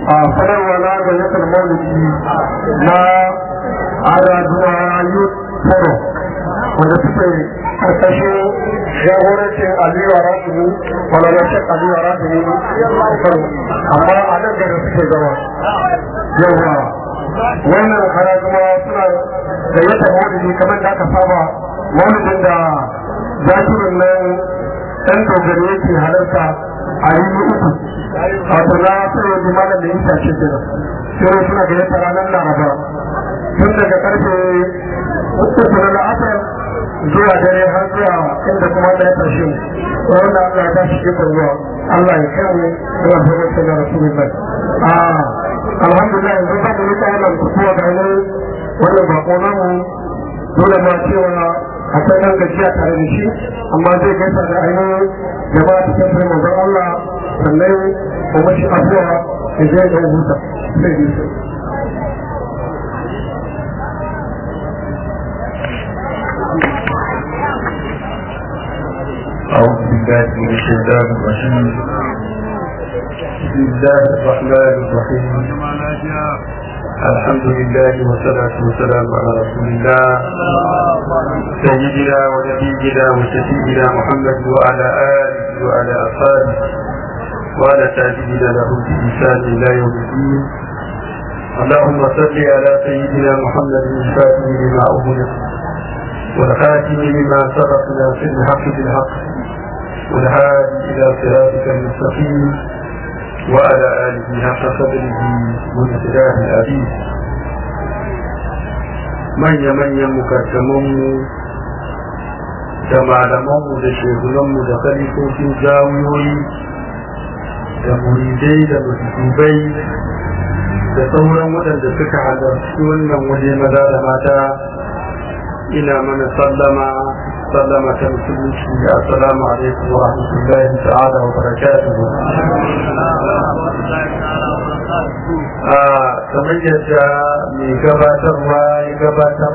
a sadarwa na gayyatar maulidi na agaduwa youth forum wanda suke karkashin jagorancin aliyu a rasulu kwalarashin aliyu a rasulu amma a nan gari suke zama yawa wannan kara kuma suna gayyatar maulidi kamar da aka saba maulidin da zakirin nan ɗan dogari yake halarta a yi uku wato na sai wani malam da yin tashi kenan sai suna gayyata ranar laraba tun daga karfe uku na la'asar zuwa dare har zuwa inda kuma da ya tashi wanda Allah ya tashi ke zuwa Allah ya kai mu da zama sai da rasulullah ah alhamdulillah yanzu ba mu rika wannan kuwa da ne wannan bako namu dole ma cewa akwai nan gajiya tare da shi amma zai gaisa da ainihin jama'a cikin sai manzon Allah sannan kuma shi abuwa ya je da huta sai yi su أعوذ بالله من الشيطان الرجيم بسم الله الرحمن الرحيم الحمد لله والصلاة والسلام على رسول الله سيدنا ونبينا وشفينا محمد وعلى آله وعلى أصحابه وعلى تابعين له بإحسان إلى يوم الدين اللهم صل على سيدنا محمد الفاتح لما أغلق والخاتم لما سبقنا في الحق بالحق والهادي إلى صراطك المستقيم وعلى آله حق قدره ومقداره العزيز من يمن مكرمون da malamanmu da shehunanmu da kalifofin jami'o'i da muridai da mutubai da sauran waɗanda suka halarci wannan waje maza da mata ina mana sallama sallama ta musulunci assalamu alaikum wa rahmatullahi ta'ala wa barakatuhu a kamar yadda mai gabatarwa ya gabatar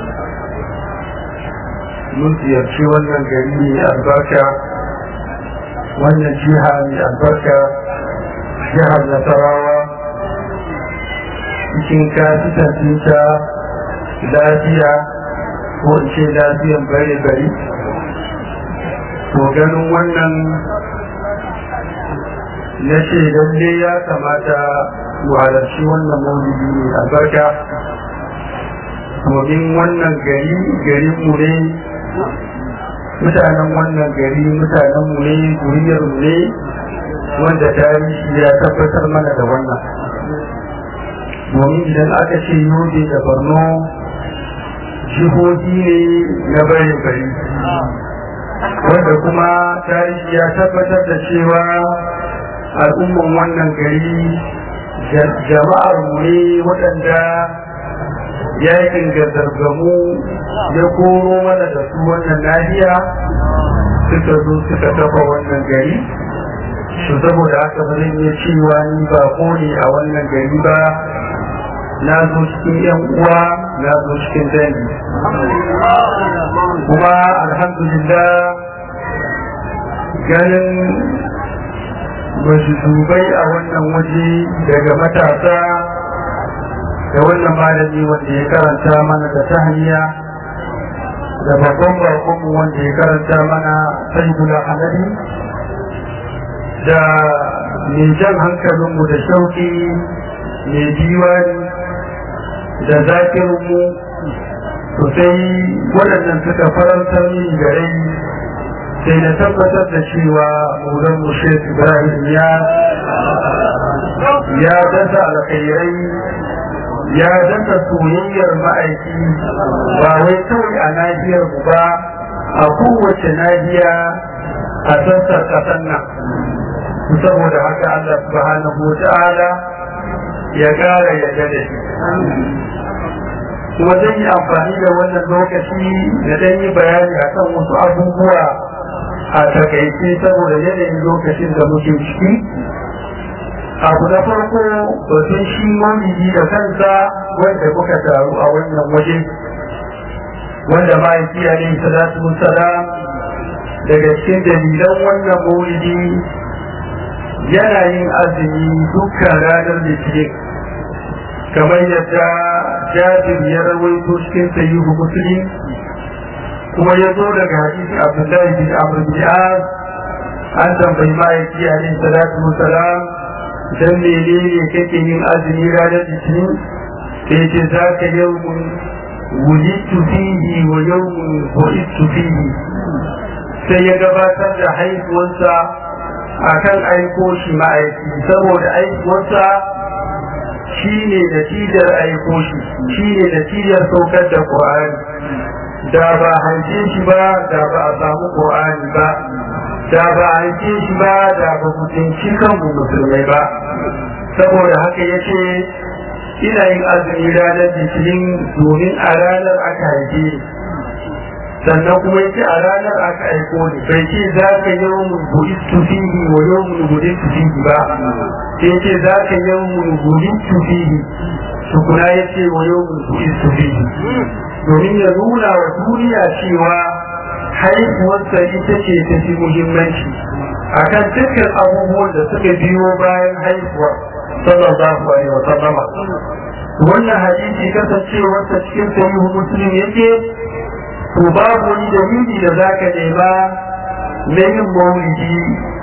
mun ziyarci wannan gari mai albarka wannan jiha mai albarka jihar nasarawa cikin kasitan ta lafiya ko in ce lafiyan bare bari to ganin wannan na ce lalle ya kamata mu halarci wannan maulidi ne albarka domin wannan gari garin mu ne mutanen wannan gari mutanen mu ne guriyar mu ne wanda tarihi ya tabbatar mana da wannan domin idan aka ce yobe da borno jihohi ne na bari bari wanda kuma tarihi ya tabbatar da cewa al'umman wannan gari jama'ar mu ne waɗanda yakin gargamu ya koro mana da su wannan nahiya suka zo suka tafa wannan gari su saboda haka ba zan iya cewa ni ba ne a wannan gari ba na zo cikin yan uwa na zo cikin dangi kuma alhamdulillah ganin dubai a wannan waje daga matasa da wannan malami wanda ya karanta mana da ta hanya da babban bakonmu wanda ya karanta mana sayyidul hamadi da mai jan hankalinmu da shauki mai diwani da zakirinmu sosai waɗannan suka farantar min gare sai na tabbatar da cewa mulan mushe ibrahim ya ya dasa alkhairai ya dasa soyayyar ma'aiki ba wai kawai a nahiyar mu ba a kowace nahiya a sassan ƙasar nan saboda haka Allah subhanahu wa ta'ala ya ƙara yadda da shi kuma zan yi amfani da wannan lokaci da dan yi bayani akan wasu abubuwa a takaice saboda yanayin lokacin da muke ciki abu na farko batun shi mamiji da kansa wanda muka taru a wannan waje wanda ma'aiki alaihi salatu salam daga cikin dalilan wannan maulidi yana yin azumi dukkan ranar litinin kamar yadda jabir ya rawaito cikin sahihu muslim kuma ya zo daga hadisi abdullahi bin amr bin az an tambayi ma'aiki alaihi salatu wasalam dan menene kake yin azumi ranar litinin sai ce za ka yawmun wulittu fihi wa yawmun bu'ittu fihi sai ya gabatar da haihuwarsa akan aiko shi ma'aiki saboda aikuwarsa shi ne natijar aiko shi shi ne natijar saukar da ƙwa'ani da ba hanke shi ba da ba a samu ƙwa'ani ba da ba a hanke shi ba da ba mutunci kanmu musulmai ba saboda haka ya ce ina yin azumi ranar litinin domin a ranar aka haife sannan kuma yake a ranar aka aiko ni bai ce za ka yau mun buɗi fihi wa yau mun buɗi fihi ba sai ce za ka yau mun buɗi fihi tukuna ya ce wa yau mun buɗi fihi domin ya nuna wa duniya cewa haihuwarsa ita ce ta fi muhimmanci akan dukkan abubuwan da suka biyo bayan haihuwar sallallahu alaihi wa sallama wannan hadisi kasancewarsa cikin sahihu muslim yake to babu wani dalili da za ka nema na yin maulidi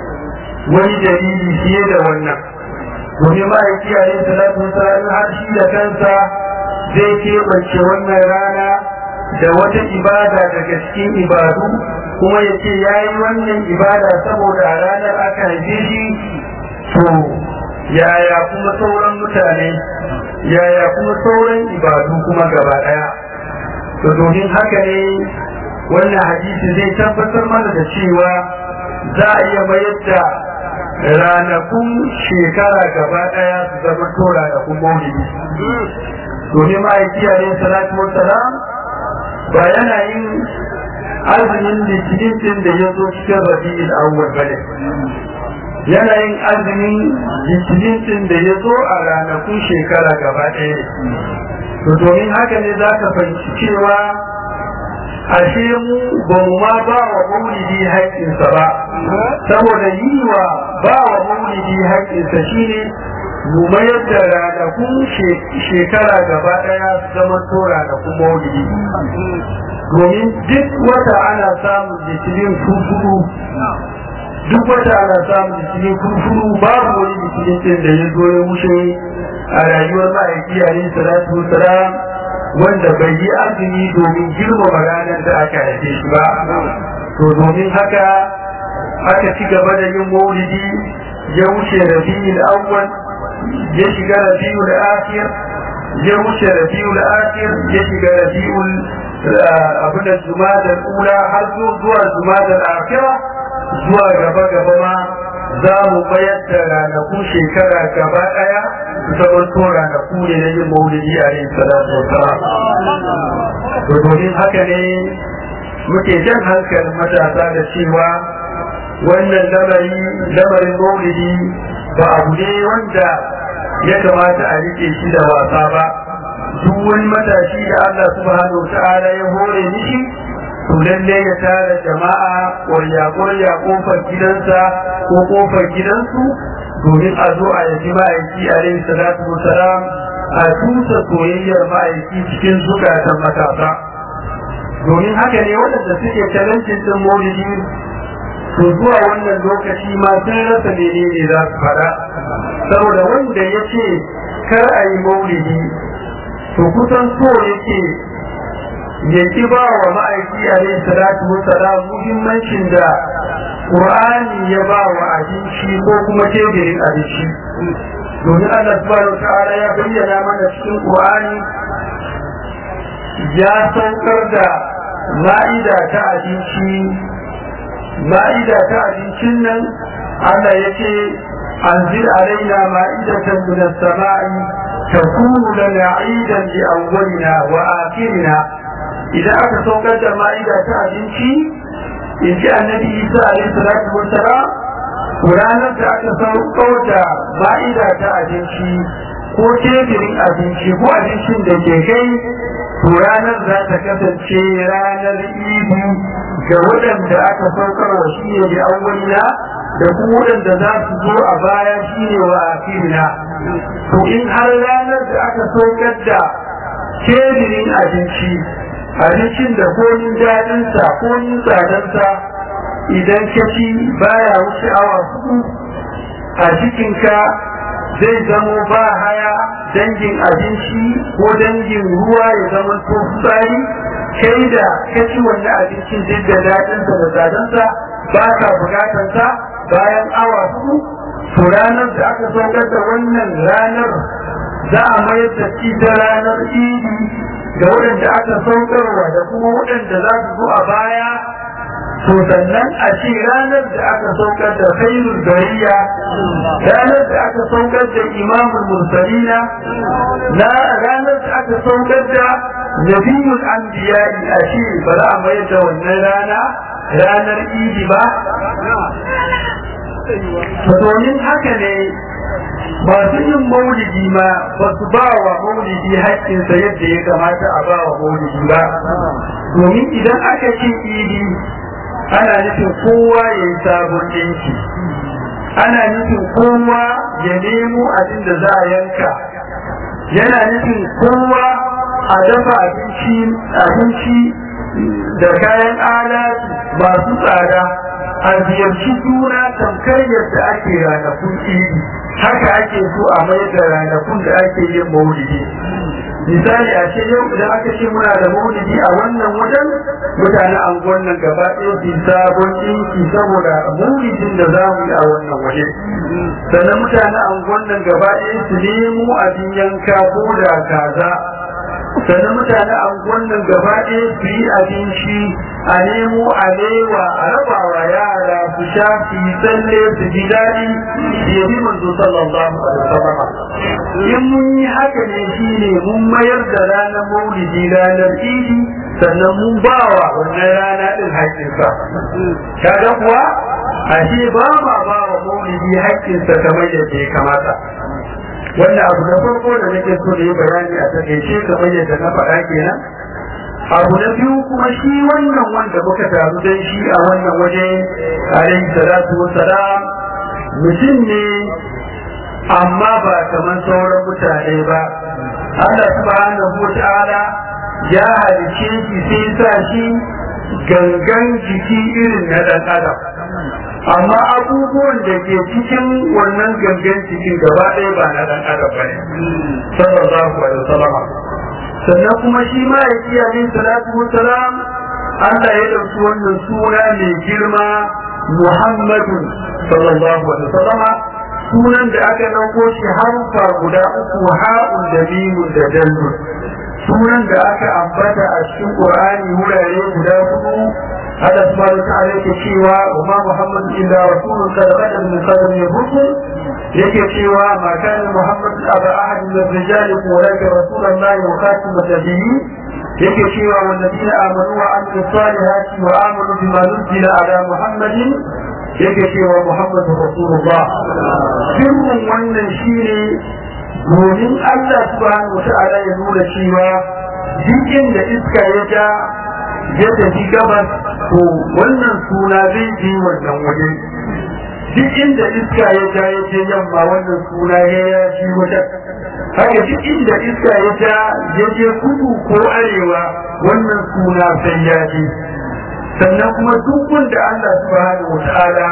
wani dalili fiye da wannan domin ma'aiki a yin salatu wasalam har shi da kansa zai keɓance wannan rana da wata ibada daga cikin ibadu kuma ya ce ya yi wannan ibada saboda a ranar aka haife shi to yaya kuma sauran mutane yaya kuma sauran ibadu kuma gaba ɗaya to domin haka ne wannan hadisi zai tabbatar mana da cewa za a iya mayar da ranakun shekara gaba daya su zama to ranakun maulidi domin ma'aiki a yin salatu wasalam ba yana yin azumin litinin din da ya zo cikin rabi'il awwal bane yana yin azumin litinin din da ya zo a ranakun shekara gaba ɗaya to domin haka ne za ka fahimci cewa ashe mu ba mu ma ba wa maulidi haƙƙinsa ba saboda yi wa ba wa maulidi haƙƙinsa shine mu mayar da ranakun shekara gaba ɗaya su zama to ranakun maulidi domin duk wata ana samun litinin fufuru duk wata ana samun litinin fufuru babu wani litinin ɗin da ya zo ya wuce a rayuwar ma'aiki alaihi salatu wasalam wanda bai yi azumi domin girmama ranar da aka haife shi ba to domin haka aka ci gaba da yin maulidi ya wuce rabiul awwal ya shiga rabiul akhir ya wuce rabiul akhir ya shiga rabiul abin da jumadal ula har zuwa jumadal akhira zuwa gaba gaba ma za mu bayar da ranakun shekara gaba daya zaman to ranaku ne na yin maulidi a yin salatu wa to domin haka ne muke jan hankalin matasa da cewa wannan lamari lamarin maulidi ba abu ne wanda ya kamata a rike shi da wasa ba duk wani matashi da Allah subhanahu wa ta'ala ya hore mishi to lalle ya tara jama'a ƙwarya ƙwarya kofar gidansa ko kofar gidansu domin a zo a yaji ma'aiki alaihi salatu wasalam a tusa soyayyar ma'aiki cikin zukatan matasa domin haka ne waɗanda suke talancin ɗin maulidi to zuwa wannan lokaci ma sun rasa menene za su faɗa saboda wanda ya ce kar a yi maulidi to kusan so yake ya ki ba wa ma'aiki alaihi salatu wasalam muhimmancin da Qur'ani ya ba wa abinci ko kuma teburin abinci domin Allah subhanahu ta'ala ya bayyana mana cikin Qur'ani ya saukar da ma'ida ta abinci ma'ida ta abincin nan Allah ya ce anzil alaina ma'idatan min as-sama'i takunu lana 'idan li awwalina wa akhirina idan aka saukar da ma'ida ta abinci in ji annabi isa alaihi salatu wassalam ranar da aka saukar da ma'ida ta abinci ko teburin abinci ko abincin da ke kai to ranar za ta kasance ranar idi ga waɗanda aka saukar wa shi ne da awwalina da kuma waɗanda za su zo a baya shine wa akirina to in har ranar da aka saukar da tebirin abinci abincin da komin daɗinsa komin tsadansa idan ka ci baya wuce awa hudu a cikinka zai zamo ba haya dangin abinci ko dangin ruwa ya zama to fitsari kai da ka ci wannan abincin duk da daɗinsa da tsadansa ba ka bukatansa bayan awa hudu to ranar da aka saukar da wannan ranar za a mayar da ita ranar idi da waɗanda aka saukarwa da kuma waɗanda za su zo a baya to sannan a ce ranar da aka saukar da khairul bariya ranar da aka saukar da imamul mursalina na ranar da aka saukar da nabiyul anbiya a ce ba za a mayar da wannan rana ranar idi ba domin haka ne masu yin maulidi ma ba su ba wa maulidi haƙƙinsa yadda ya kamata a ba wa maulidi ba domin idan aka ce idi ana nufin kowa ya yi sabon ɗinki ana nufin kowa ya nemo abin da za a yanka yana nufin kowa a dafa abinci da kayan alatu masu tsada a ziyarci juna tamkar yadda ake ranakun idi haka ake so a mai da ranakun da ake yin maulidi misali a ce yau idan aka ce muna da maulidi a wannan wajen mutane anguwan nan gaba ɗaya su sabon ɗinki saboda maulidin da za mu yi a wannan waje sannan mutane anguwan nan gaba ɗaya su nemo abin yanka ko da kaza sannan mutane anguwan nan gaba ɗaya su yi abinci a nemo alewa a raba wa yara su sha su yi tsalle su ji daɗi su yabi manzo sallallahu alaihi wasallam in mun yi haka ne shine mun mayar da ranar maulidi ranar idi sannan mun ba wa wannan rana din haƙƙinsa kaga kuwa ashe ba ma ba wa maulidi haƙƙinsa kamar yadda ya kamata wannan abu na farko da nake so da yi bayani a takaice kamar yadda na faɗa kenan abu na biyu kuma shi wannan wanda muka taru don shi a wannan waje alaihi salatu wassalam mutum ne amma ba kamar sauran mutane ba Allah subhanahu wa ta'ala ya halice shi sai sa shi gangan jiki irin na ɗan adam amma abubuwan da ke cikin wannan gangan cikin gaba ɗaya ba na ɗan adam ba ne sallallahu alaihi wasallam sannan kuma shi ma ya ci alaihi salatu wassalam Allah ya ɗauki wannan suna mai girma Muhammadu sallallahu alaihi wasallam sunan da aka ɗauko shi harfa guda uku ha'un da mimun da dallun sunan da aka ambata a cikin Qur'ani wurare guda hudu هذا سبحانه وتعالى يكشيوا وما محمد إلا رسول قد خلت من قبل الرسل يكشيوا ما كان محمد أبا أحد من الرجال ولكن رسول الله وخاتم النبيين يكشيوا والذين آمنوا وعملوا الصالحات وآمنوا بما نزل على محمد يكشيوا محمد رسول الله سر wannan shine domin Allah subhanahu wa ta'ala ya nuna cewa jikin da iska ya ja ya tafi gabas to wannan suna zai je wannan waje duk inda iska ya ja ya je yamma wannan suna ya ya ji wajen haka duk inda iska ya ja ya je kudu ko arewa wannan suna sai ya je sannan kuma duk wanda Allah subhanahu wataala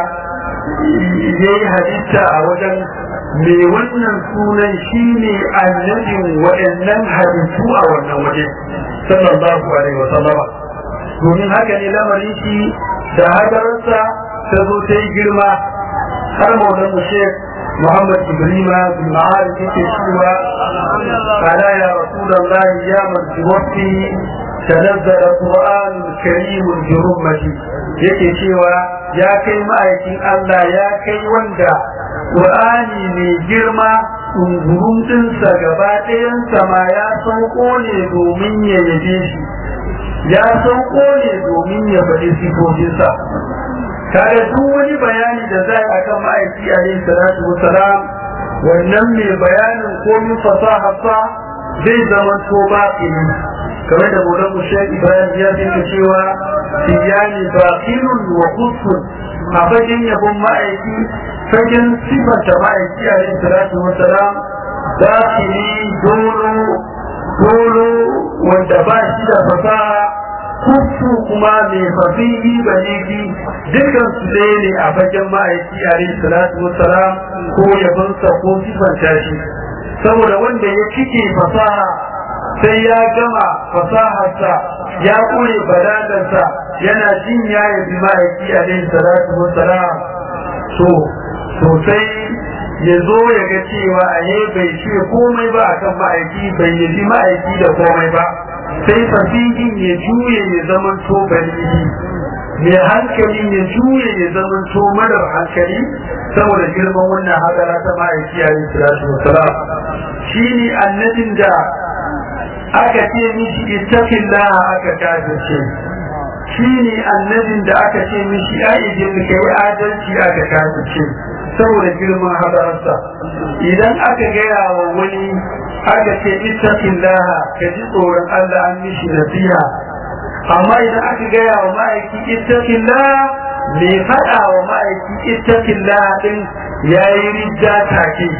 ya yi halitta a wajen me wannan sunan shine annabin waɗannan halittu a wannan waje sallallahu alaihi wa sallama domin haka ne lamarin shi da hadararsa ta zo ta yi girma har maulan mu shek muhammad ibrima bin ma'arif yake cewa ala ya rasulullahi ya man wafi تنزل القرآن الكريم برمتي yake cewa ya kai ma'aikin Allah ya kai wanda Qur'ani mai girma ɗungurun ɗinsa gaba ɗayansa ma ya sauko ne domin ya yabe shi ya sauko ne domin ya faɗi sifofinsa kaga duk wani bayani da za a kan ma'aiki alaihi salatu wasalam wannan mai bayanin komin fasaharsa zai zama to baƙini kamar da maulan mushek ibrahim ya dinka cewa tijani baqilun wa qutbun a fagen yabon ma'aiki fagen sifanta ma'aiki a yin salatu wasalam za su yi dolo dolo wanda ba shi da fasaha kufu kuma mai fasihi baligi dukkan su ɗaya ne a fagen ma'aiki a yin salatu wasalam ko yabonsa ko sifanta shi saboda wanda ya cike fasaha sai ya gama fasaharsa ya kure balagarsa yana jin ya yabi ma'aiki a yin salatu wasalam so sosai ya zo ya ga cewa a yi bai ce komai ba a kan ma'aiki bai yabi ma'aiki da komai ba sai fasihin ya juye ya zaman to baligi mai hankali ya juye ya zaman to marar hankali saboda girman wannan hadara ta ma'aiki a yin salatu wasalam shi ne annabin da aka ce mishi ittaqillah aka kafirce shi ne annabin da aka ce mishi aidin ka yi adalci aka kafirce saboda girman hadararsa idan aka gaya wa wani aka ce ittaqillah ka ji tsoron Allah an mishi nasiha amma idan aka gaya wa ma'aiki ittaqillah mai faɗa wa ma'aiki ittaqillah din yayi ridda take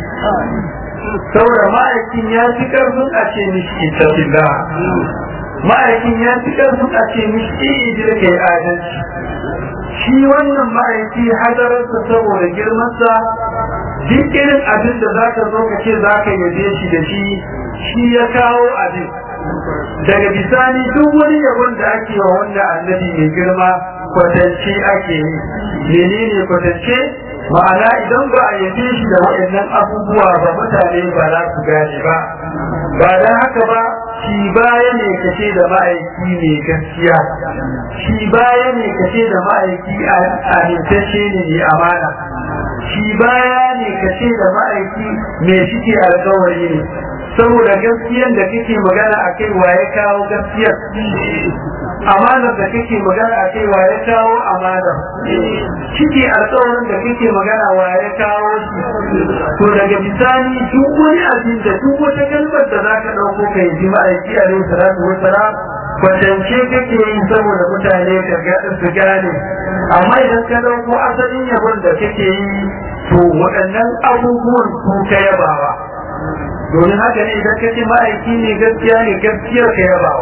saboda ma'aikin ya fi karfin a ce mishi ittaqillah ma'aikin ya fi karfin a ce mishi ijira kai adalci shi wannan ma'aiki hadararsa saboda girmansa duk irin abin da za ka zo ka ce za ka yabe shi da shi shi ya kawo abin daga bisani duk wani yabon da ake wa wanda annabi mai girma kwatance ake yi menene kwatance ma'ana idan ba a yabe shi da waɗannan abubuwa ba mutane ba za su gane ba ba don haka ba shi baya ne kace da ma'aiki ne gaskiya shi baya ne kace da ma'aiki amintacce ne mai amana shi baya ne kace da ma'aiki mai cike alkawari ne saboda gaskiyan da kake magana a kai waye kawo gaskiyar amanar da kake magana a kai waye kawo amanar cike alkawarin da kake magana waye kawo shi to daga bisani duk wani abin da duk wata kalmar da za ka ɗauko ka yi ma'aiki a rai salatu wa salam kwatance kake yi saboda mutane ka su gane amma idan ka ɗauko asalin yabon da kake yi to waɗannan abubuwan su ka yabawa domin haka ne idan ka ce ma'aiki ne gaskiya ne gaskiyar ka yabawa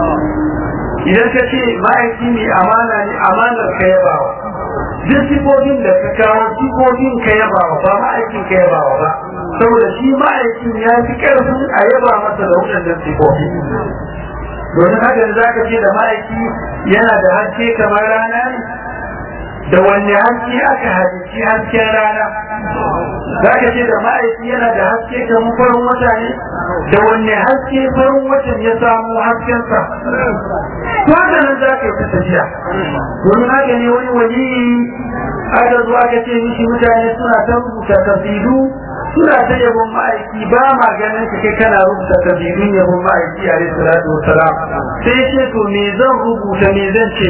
idan ka ce ma'aiki ne amana ne amanar ka yabawa duk sifofin da ka kawo sifofin ka yabawa ba ma'aikin ka yabawa ba saboda shi ma'aikin ya fi karfin a yaba masa da waɗannan sifofi domin haka da za ka ce da ma'aiki yana da haske kamar rana ne da wanne haske aka halici hasken rana za ka ce da ma'aiki yana da haske kamar farin wata ne da wanne haske farin watan ya samu haskensa to haka nan za ka yi ta tafiya domin haka ne wani wani aka zo aka ce mishi mutane suna ta rubuta kasidu suna ta yabon ma'aiki ba ma ganin ka kai kana rubuta kasidun yabon ma'aiki a rai salatu wasalam sai ce to me zan rubuta me zan ce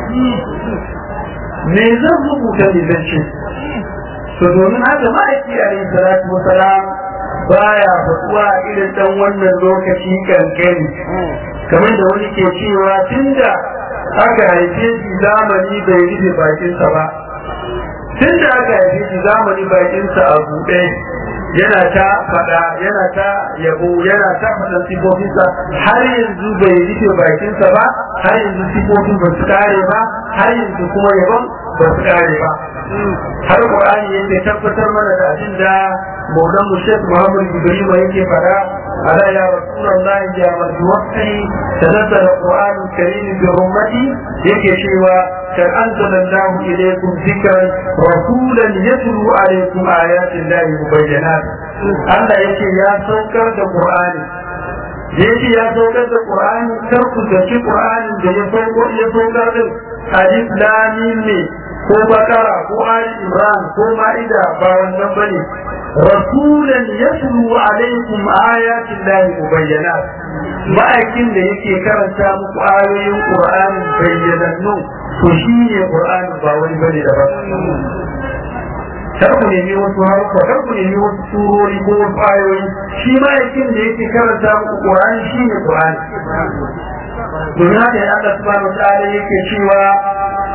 me zan rubuta me zan ce to domin haka ma'aiki a rai salatu wasalam baya faɗuwa irin dan wannan lokaci kankani kamar da wani ke cewa tunda aka haife shi zamani bai rufe bakinsa ba tun da aka haife shi zamani bakinsa a buɗe yana ta faɗa yana ta yabo yana ta faɗan sifofinsa har yanzu bai rufe bakinsa ba har yanzu sifofin ba su kare ba har yanzu kuma yabon ba su kare ba har Qur'ani yake tabbatar mana da abin da Maulan Mushek Muhammad Ibrahim yake fara ala ya Rasulullahi ya marjuwati tanazzala Qur'an Karim bi ummati yake cewa kan anzala Allah ilaykum dhikran rasulan yatlu alaykum ayati Allah mubayyinat Allah yake ya saukar da Qur'ani da yake ya saukar da Qur'ani kar ku zaci Qur'ani da ya saukar ya saukar din alif lam ne ko bakara ko ali imran ko ma'ida ba wannan bane rasulan yatlu alaikum ayatin lahi mubayyinat ma'aikin da yake karanta muku ayoyin qur'ani bayyanannu to shine qur'ani ba wani bane daban kar ku nemi wasu harfa kar ku nemi wasu surori ko wasu ayoyi shi ma'aikin da yake karanta muku qur'ani shine qur'ani don haka Allah subhanahu wa ta'ala yake cewa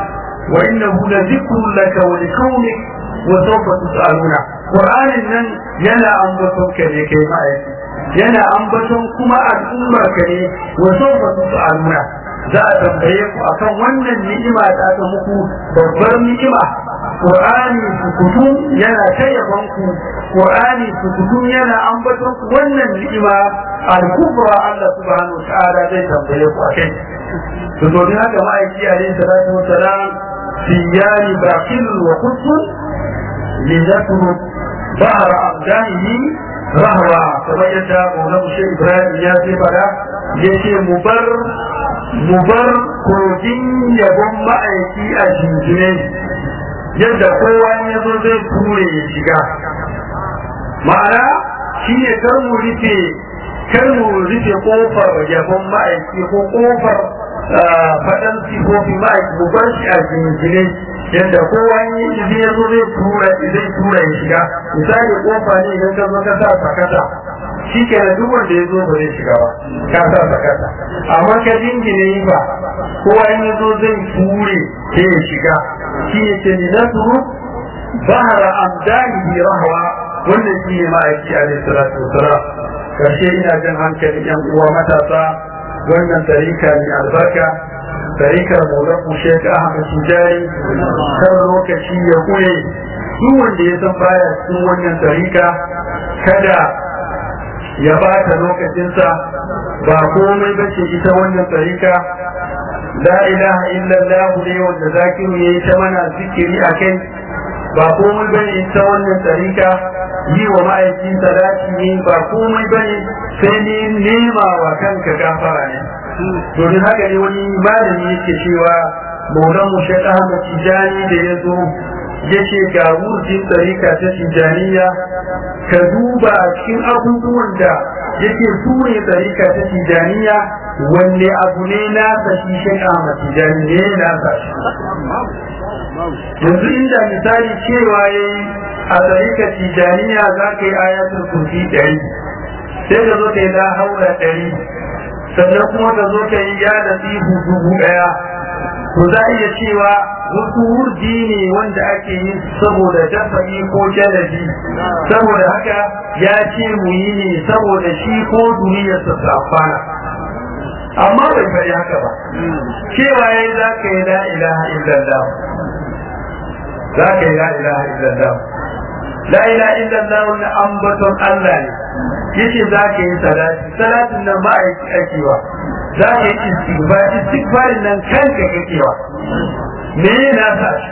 wa innahu la dhikrun laka wa liqaumik wa sawfa tus'aluna qur'anin nan yana ambaton ka ne kai ma'aiki yana ambaton kuma al'ummar ka ne wa sawfa tus'aluna za a tambaye ku akan wannan ni'ima da aka muku babbar ni'ima Qur'ani sukutun yana tayyaban ku Qur'ani sukutun yana ambaton ku wannan ni'ima al-kubra Allah subhanahu wa ta'ala zai tambaye ku akai to domin haka ma'aiki alaihi salatu wa salam siyani baqil wa qutun lidakuru bahra abdanihi rahwa kamar yadda Maulana Sheikh Ibrahim ya ce fada yace mu bar mu bar kogin yabon ma'aiki a jinjine yadda kowa ya zo zai ture ya shiga ma'ana shi ne kar mu rufe kar mu rufe kofar yabon ma'aiki ko kofar faɗan sifofi ma'aiki mu bar shi a jinjine yadda kowa ya zo zai tura zai tura ya shiga misali kofa ne idan ka zo ka sa sakata shi ke da duk wanda ya zo ba zai shiga ba ka sa sakata amma ka jingine yi ba kowa in ya zo zai ture ke ya shiga shi ne ce ni turu bahara amdani rahwa wannan shi ne ma'aiki a salatu wasalam karshe ina jan hankali yan uwa matasa wannan tarika ne albarka tarikar mulaku shek ahmad tijari kan lokaci ya kure duk wanda ya san baya cikin wannan tarika kada ya bata lokacinsa ba komai ba ce ita wannan tarika la ilaha illallah ne wanda zakiru ya yi ta mana zikiri a kai ba komai ba ne ita wannan tarika yi wa ma'aikin salati ne ba komai ba ne sai ne nema wa kanka gafara ne domin haka ne wani malami yake cewa maulan mu shek ahmad tijani da ya zo ya ce ga wurjin tsarika ta tijaniya ka duba cikin abubuwan da yake ture tsarika ta tijaniya wanne abu ne nasa shi shek ahmad tijani ne nasa shi yanzu inda misali cewa ya yi a tsarika tijaniya za ka yi ayatul kursi ɗari sai ka zo ka yi la haura ɗari sannan kuma ka zo ka yi ya da tsihu dubu ɗaya to za a iya cewa wasu wurdi ne wanda ake yin saboda dafa'i ko jalabi saboda haka ya ce mu yi ne saboda shi ko duniyarsa su amfana amma bai faɗi haka ba cewa ya yi za ka yi la ilaha illallah za ka yi la ilaha illallah la ilaha illallah wani ambaton Allah ne yace za ka yi salati salatin nan ba a yi aikewa za ka yi istighfar istighfarin nan kanka kakewa me na sa shi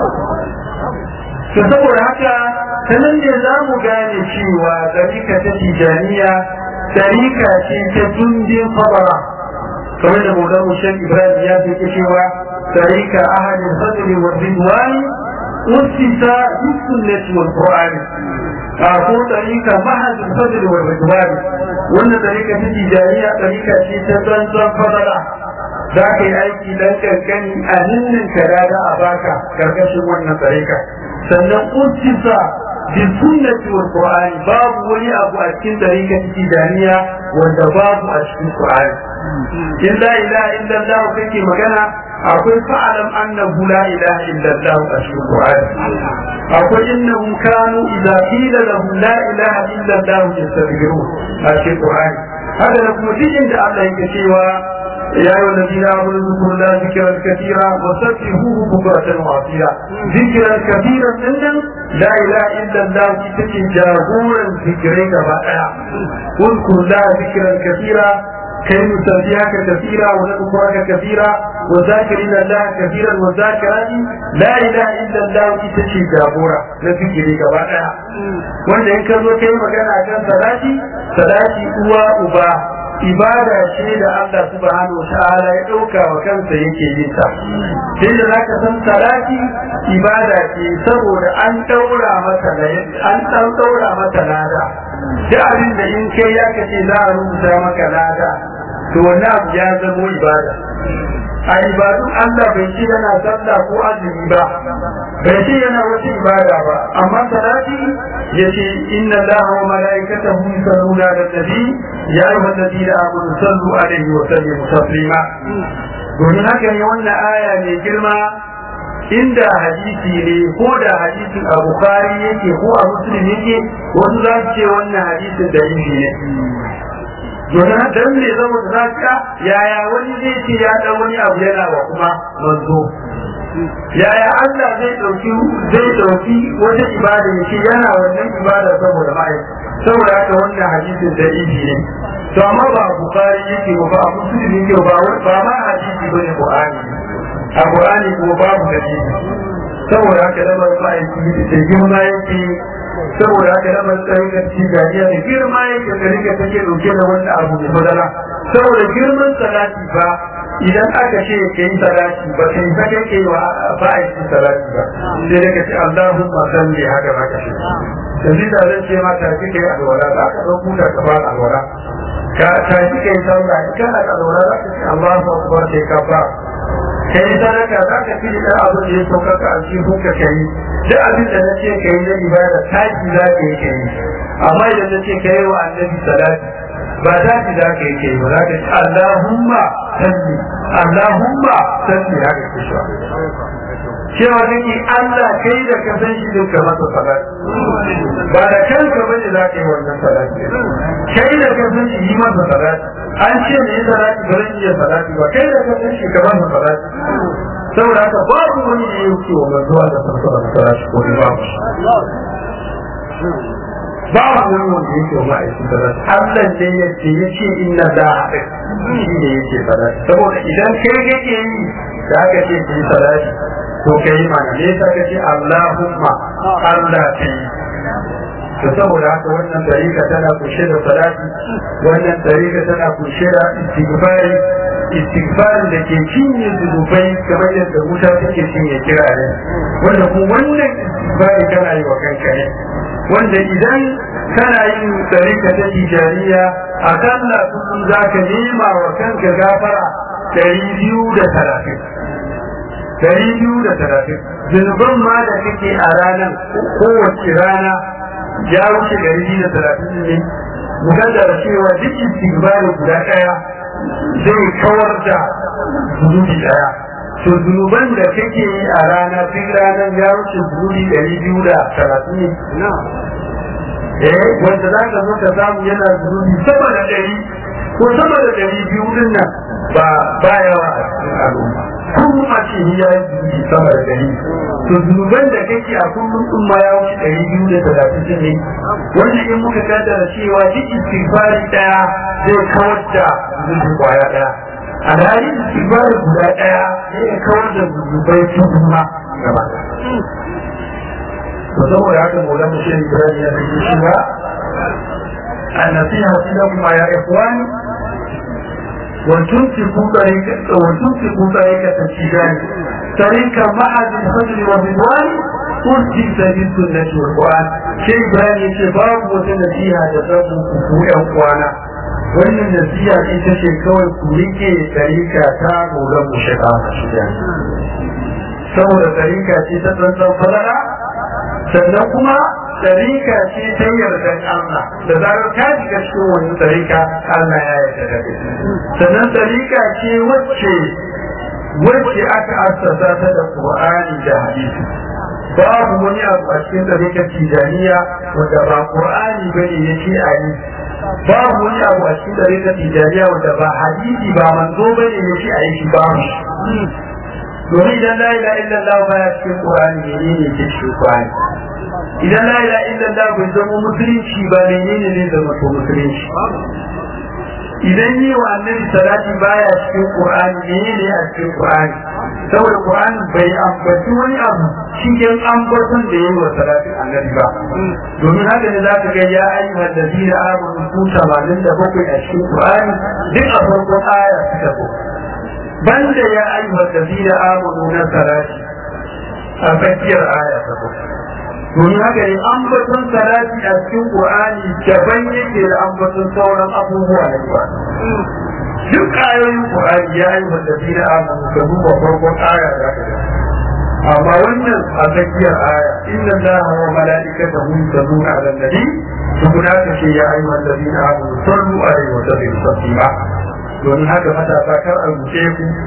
to saboda haka sanan ne za mu gane cewa tarika ta tijaniya tarika ce ta dundin fabara kamar da maulan mushan ibrahim ya fi cewa tarika ahadin sadri wa ridwani usisa bisunnati wal qur'ani a ko tarika mahadin sadri wa ridwani wannan tarika ta tijaniya tarika ce ta tsantsan fabara za ka yi aiki dan kankani a hannun ka da a baka karkashin wannan tarika sannan usisa bi sunnati wal qur'ani babu wani abu a cikin tarikan tijaniya wanda babu a cikin qur'ani in la ilaha illa allah kake magana akwai fa'alam annahu la ilaha illa allah a cikin qur'ani akwai innahum kanu idza qila lahum la ilaha illa allah yastaghfirun a cikin qur'ani haka da kuma cikin da Allah yake cewa يا أيها الذين آمنوا اذكروا الله ذكرا كثيرا وسبحوه بكرة وأصيلا ذكرا كثيرا إن لا إله إلا الله تتكي جاهورا ذكرين بائع اذكر الله ذكرا كثيرا كي نسبحك كثيرا ونذكرك كثيرا وذاكرين الله كثيرا والذاكرات لا إله إلا الله تتكي جاهورا لذكرين بائع wanda in ka zo kai magana kan salati salati uwa uba ibada ce da Allah subhanahu wa ta'ala ya ɗauka wa kansa yake yin ta sai da zaka san salati ibada ce saboda an daura mata an dan daura mata lada da abin da in kai ya kace za a rubuta maka lada to wannan abu ya zama ibada a ibadun Allah bai ce yana sallah ko azumi ba bai ce yana wata ibada ba amma salati yace inna Allah wa malaikatahu yusalluna ala nabi ya ayyuha alladhina amanu sallu alaihi wa sallimu taslima domin haka ne wannan aya mai girma inda hadisi ne ko da hadisin a bukari yake ko a muslim yake wasu za su ce wannan hadisin da ne domin dan ne zama da zaka yaya wani zai ce ya dan wani abu yana wa kuma manzo yaya Allah zai dauki zai dauki wata ibada yake yana wannan ibada saboda mai saboda haka wannan hadisin da ibi ne to amma ba bukari yake ba a musulmi yake ba ba ma hadisi bane qur'ani a qur'ani kuma babu hadisi saboda haka da mai da girma yake saboda haka da mai tsayin da tijaniya da girma yake da rika take dauke da wannan abu da madara saboda girman salati ba idan aka ce ka yi salati ba kai ba kai kai wa ba a yi salati ba sai da ka ce Allahumma salli haka ba ka ce yanzu da zan ce mata ki kai alwala za ka ɗauko da ka ba alwala ka ta ki kai sallah kana alwala za ka ce Allahu akbar sai ka ba kai sadaka za ka fi da abu da ya sauka ka alci ka kai duk abin da na ce ka yi na ibada taki za ka yi kai amma idan na ce ka yi wa annabi salati ba za ki za ka yi kai ba za ka ce Allahumma salli Allahumma salli haka ke shi cewa kake Allah kai da ka san shi duka masa salati ba da kanka bane za ka yi wannan salati kai da ka san shi yi masa salati an ce ne yi salati ba zan iya salati ba kai da ka san shi ka masa salati saboda haka babu wani da ya wuce wa manzuwa da sarfara salati ko ba babu wani wanda yake wa ma'aikin salati Allah ne ya ce ya ce inna da haɗe shi ne yake salati saboda idan kai kake yi da aka ce ki yi salati to ka yi mana me yasa kace Allahumma Allah ka yi to saboda haka wannan dariƙa tana kunshe da salati wannan dariƙa tana kunshe da istighfari istighfarin da ke cinye zunubai kamar yadda wuta take cinye kirare wanda kuma wannan istighfari kana yi wa kanka ne wanda idan kana yin dariƙa ta tijariya akalla kullum za ka nema wa kanka gafara ɗari biyu da talatin dari biyu da talatin zunuban ma da kake a ranar kowace rana ya wuce dari biyu da talatin ne mukaddara cewa duk istighfari guda ɗaya zai kawar da zunubi ɗaya to zunuban da kake yi a rana duk ranar ya wuce zunubi dari biyu da talatin ne eh wanda za ka zo ka samu yana zunubi sama da ɗari ko sama da ɗari biyu din nan ba ba yawa a cikin al'umma kullum a ce ya yi zunubi sama da ɗari to zunuban da kake a kullum din ma ya wuce ɗari biyu da talatin ne wanda in muka kaddara cewa duk istighfari ɗaya zai kawar da zunubi kwaya ɗaya alhali istighfari guda ɗaya zai kawar da zunubai tudu ma gaba to saboda haka maulan mu shi Ibrahim ya rike shi ba النصيحة لكم يا إخوان وتمسكوا طريقة وتمسكوا طريقة التجارة طريقة معهد الفضل والرضوان أرسل سبيل السنة والقرآن شيء بيان شباب وتنسيها تسبب كفور أخوانا wannan nasiha ita ce kawai ku rike tarika ta golan mu shiga shiga saboda tarika ce ta tsantsan falala sannan kuma tarika ce ta yardan Allah da zarar ka shiga cikin wani tarika Allah ya yarda da kai sannan tarika ce wacce wacce aka assasa ta da Qur'ani da hadisi babu wani abu a cikin tarikar tijaniya wanda ba Qur'ani bane yake a yi babu wani abu a cikin tarikar tijaniya wanda ba hadisi ba manzo bane yake a yi shi babu domin idan la ilaha illallah baya cikin Qur'ani menene ke cikin Qur'ani idan la ilaha illallah bai zama musulunci ba menene ne zama to musulunci idan yi wa annabi salati baya cikin qur'ani menene a cikin qur'ani saboda qur'ani bai ambaci wani abu cikin ambaton da yayi wa salatin annabi ba domin haka ne za ka ga ya ayyuhal ladina amanu ku 87 a cikin qur'ani duk a farkon aya suka zo banda ya ayyuhal ladina amanu na salati a tsakiyar aya ta domin haka ne ambaton salati a cikin qur'ani daban yake da ambaton sauran abubuwa na qur'ani duk ayoyin qur'ani ya yi wanda fi da amanu ka duba farkon aya da ka amma wannan a tsakiyar aya inna allaha wa mala'ikatahu yusalluna 'alan nabi tukuna ka ce ya ayyuhan ladina amanu sallu alaihi wa sallimu taslima domin haka matasa kar a rubuce ku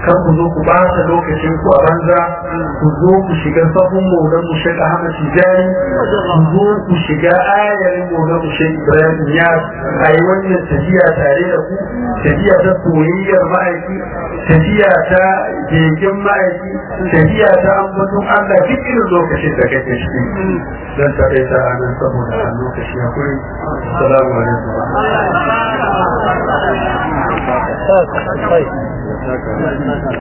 kan ku zo ku ɓata lokacin ku a banza ku zo ku shiga sahun maulan mu shek ahmad tijani ku zo ku shiga ayarin maulan mu shek ibrahim ya a yi wannan tafiya tare da ku tafiya ta soyayyar ma'aiki tafiya ta keken ma'aiki tafiya ta ambaton allah duk irin lokacin da kake ciki zan taƙaita a nan saboda a lokaci ya kuri salamu alaikum